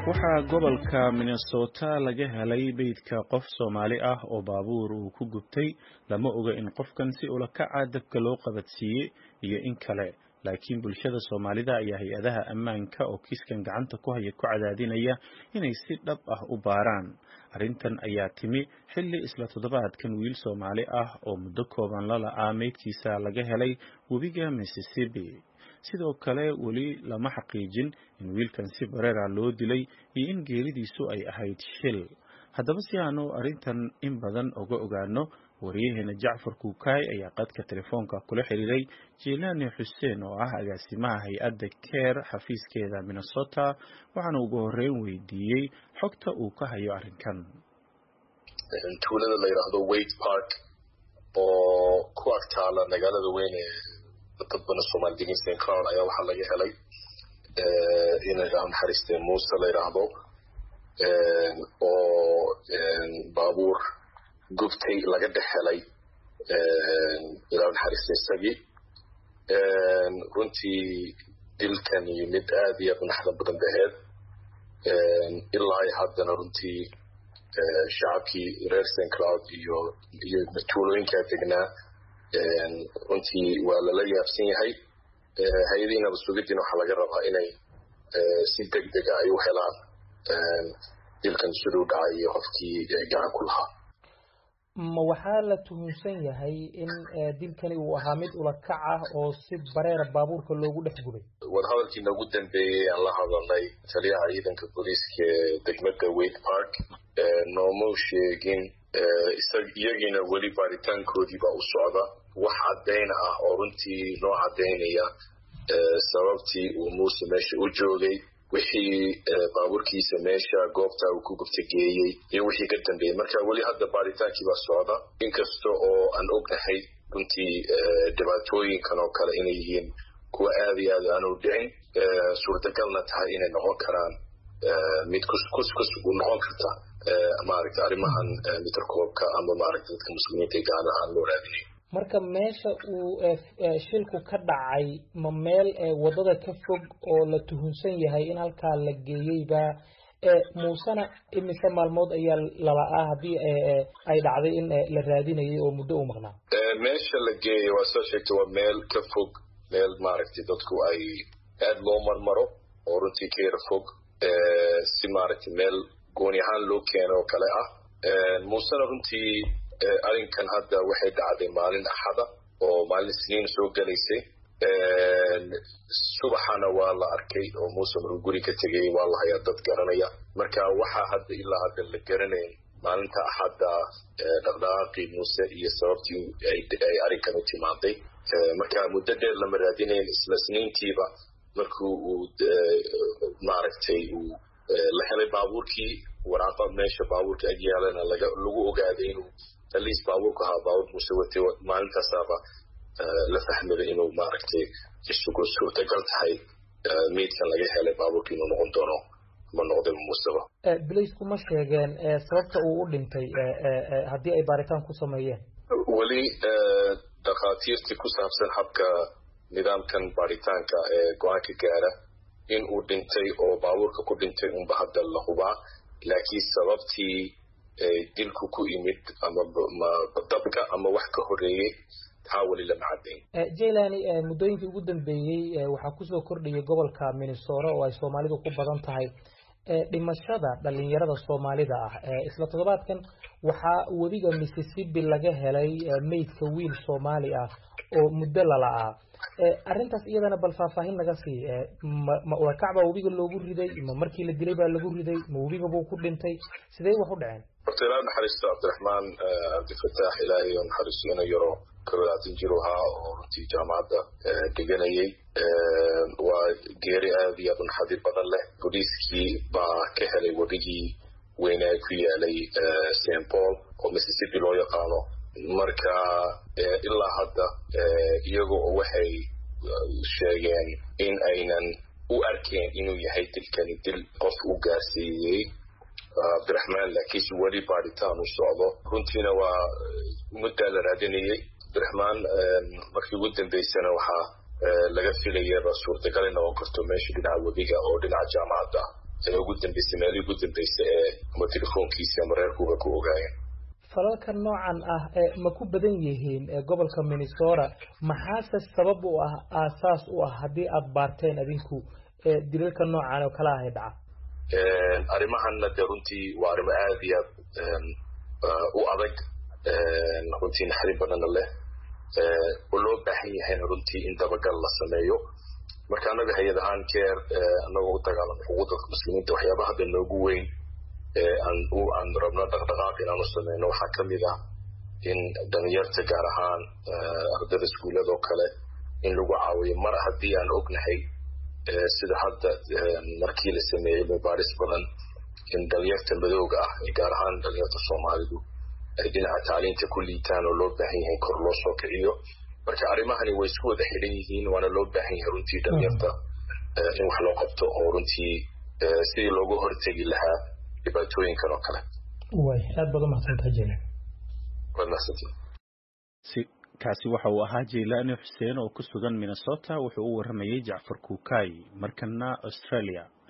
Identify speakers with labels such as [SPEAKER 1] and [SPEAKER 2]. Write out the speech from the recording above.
[SPEAKER 1] waxaa gobolka minnesota laga helay meydka qof soomaali ah oo baabuur uu ku gubtay lama oga in qofkan si ula kaca dabka loo qabadsiiyey iyo in kale laakiin bulshada soomaalida ayaa hay-adaha ammaanka oo kiiskan gacanta ku haya ku cadaadinaya inay si dhab ah u baaraan arrintan ayaa timi xilli isla toddobaadkan wiil soomaali ah oo muddo kooban la la-aa meydkiisa laga helay webiga mississippi sidoo kale weli lama xaqiijin in wiilkan si bareera loo dilay iyo in geeridiisu ay ahayd shil haddaba si aanu arrintan in badan uga ogaano wariyaheena jacfar kuukaay ayaa qadka telefoonka kula xiriiray jilaani xuseen oo ah agaasimaha hay-adda keer xafiiskeeda minnesota waxaana ugu horeyn weydiiyey xogta uu ka hayo arrinkan
[SPEAKER 2] tuulada la yidhaahdo wade park oo ku ag taala magaalada weyn ee dad badan soomaali degan st cloud ayaa waxaa laga helay in naxariiste muuse la yidhaahdo oo baabuur gubtay laga dhex helay ilaa naxariiste isagii runtii dilkani mid aad iyo aad naxda badan baheed ilaa iyo haddana runtii shacabkii reer st cloud iyo iyo tuulooyinkaa degnaa runtii waa lala yaabsan yahay hay-adihii nabadsugidiina waxaa laga rabaa inay si deg dega ay u helaan dilkan siduu dhacay iyo qofkii gacan ku lahaa
[SPEAKER 3] ma waxaa la tuhunsan yahay in dilkani uu ahaa mid ulakac ah oo si bareera baabuurka loogu dhex gubay
[SPEAKER 2] wadahadalkii noogu dambeeyey aan la hadalnay taliyaha ciidanka booliiska ee degmada wade park noomau sheegin iyagiina weli baaritaankoodii baa u socda wax caddayn ah oo runtii noo caddaynaya sababtii uu muuse meesha u joogay wixii baabuurkiisa meesha goobta uu ku gubta geeyey iyo wixii ka dambeeyey marka weli hadda baaritaankii baa socda inkasta oo aan ognahay runtii dhibaatooyinkan oo kale inay yihiin kuwa aad iyo aad aanu dhicin suurtagalna tahay inay noqon karaan mid kuskus u noqon karta maaragta arrimahan mitarkoobka ama maaragta dadka muslimiinta gaar ahaan loo raadinayo
[SPEAKER 3] marka meesha uu shilku ka dhacay ma meel wadada ka fog oo la tuhunsan yahay in halkaa la geeyeyba muusena imise maalmood ayaa lala-aa haddii ay dhacday in la raadinayay oo muddo u maqnaa
[SPEAKER 2] meesha la geeyay waa soo sheegtay waa meel ka fog meel maaragtay dadku ay aad loo marmaro oo runtii ka yara fog si maaragtay meel gooni ahaan loo keeno oo kale ah muusena runtii arrinkan hadda waxay dhacday maalin axada oo maalin isniin soo gelaysay subaxana waa la arkay oo muuse maruu guri ka tegay waa la hayaa dad garanaya marka waxaa hadda ilaa hadda la garanayn maalinta axadda dhaqdhaqaaqii muuse iyo sababtii ay arrinkan u timaaday marka muddo dheer lama raadinayn isla isniintiiba markuu uu maaragtay uu la helay baabuurkii waraaqa meesha baabuurka ag yaalana lagu ogaaday inuu aliis baabuurku ahaa baabuur muuse watay maalintaasaaba la fahmada inuu maaragtay isugu suurtagal tahay meydkan laga helay baabuurka inuu noqon doono ma noqday muuseba
[SPEAKER 3] bilaysku ma sheegeen sababta uu u dhintay haddii ay baaritaan ku sameeyeen
[SPEAKER 2] weli dhakhaatiirtii ku saabsan habka nidaamkan baaritaanka ee go-aanka gaara in uu dhintay oo baabuurka ku dhintay unba hadda la hubaa laakiin sababtii dilku ku imid ama dabka ama wax ka horeeyey taa weli lama caddayn
[SPEAKER 3] jailani muddooyinkii ugu dambeeyey waxaa kusoo kordhayay gobolka minnesota oo ay soomaalidu ku badan tahay dhimashada dhalinyarada soomaalida ah isla toddobaadkan waxaa webiga mississippi laga helay meydka wiil soomaali ah oo muddo lala-aa arrintaas iyadana bal faahfaahin naga sii ma ulakac baa webiga loogu riday ma markii la dilay baa lagu riday ma webiga buu ku dhintay sidee wax u dhaceen
[SPEAKER 2] horta ilaa naxariisto cabdiraxmaan cabdifataax ilaahay oo naxariisto ina yaro kawadaatan jir ahaa oo runtii jaamacadda deganayay waa geeri aad iyo aad u naxadiir badan leh booliiskii baa ka helay webigii weynaa ku yaalay st paul oo mississippi loo yaqaano marka ilaa hadda iyaga oo waxay sheegeen in aynan u arkeen inuu yahay dilkani dil qof u gaarsiiyey cabdiraxmaan laakiinse weli baaritaan u socdo runtiina waa muddaa la raadinayey cabdiraxmaan markii ugu dambeysana waxaa laga filayaba suurtagal in noqon karto meesha dhinaca webiga oo dhinaca jaamacadda ugu dambeysay meelihii ugu dambeysay ee ama telefoonkiisa ama reerkuuba ku ogaayeen
[SPEAKER 3] falalka noocan ah ma ku badan yihiin gobolka minnesota maxaase sabab u ah aasaas u ah haddii aada baarteen adinku dilalka noocan oo kala ahay dhaca
[SPEAKER 2] arrimahanna dee runtii waa arrimo aada iyo aad u adag runtii naxdin badanna leh oo loo baahan yahayna runtii in dabagal la sameeyo marka annaga hay-ad ahaan keer annagoo u dagaalamo xuquuqda muslimiinta waxyaabaha hadda noogu weyn aan rabno dhaqdhaqaaq inaan u sameyno waxaa ka mid ah in dhalinyarta gaar ahaan ardada iskuullada oo kale in lagu caawiyo mar haddii aan ognahay sida hadda markii la sameeyey mubaaris badan in dhalinyarta madooga ah gaar ahaan dhalinyarta soomaalidu ay dhinaca taaliinta ku liitaan oo loo baahan yahay kor loo soo kiciyo marka arrimahani way isku wada xidhan yihiin waana loo baahan yahay runtii dhalinyarta in wax loo qabto oo runtii sidii looga hortegi lahaa dhibaatooyinkan oo kale
[SPEAKER 3] way aad baad umahadsantaha jelen
[SPEAKER 2] waad mahadsantiin
[SPEAKER 1] kaasi waxa uu ahaa jeylaani xuseen oo ku sugan minnesota wuxuu u waramayey jacfar kuukay markana australia